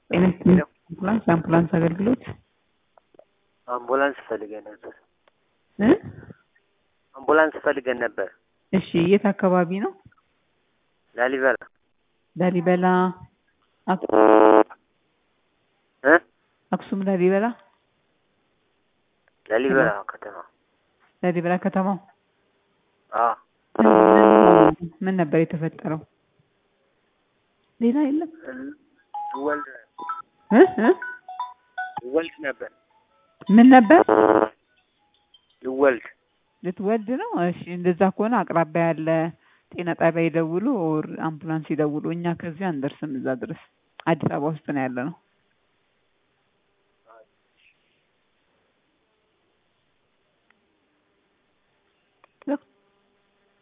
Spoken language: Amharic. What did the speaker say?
ጤና ይስጥልኝ። አምቡላንስ የአምቡላንስ አገልግሎት አምቡላንስ ፈልገን ነበር። እ አምቡላንስ ፈልገን ነበር። እሺ የት አካባቢ ነው? ላሊበላ ላሊበላ አክ- እ አክሱም ላሊበላ ላሊበላ ከተማ ላሊበላ ከተማው አ ምን ነበር የተፈጠረው? ሌላ የለም ልወልድ እ እ ልወልድ ነበር ምን ነበር ልወልድ ልትወልድ ነው? እሺ እንደዛ ከሆነ አቅራቢያ ያለ ጤና ጣቢያ ይደውሉ ኦር አምቡላንስ ይደውሉ። እኛ ከዚህ አንደርስም እዛ ድረስ አዲስ አበባ ውስጥ ነው ያለ ነው።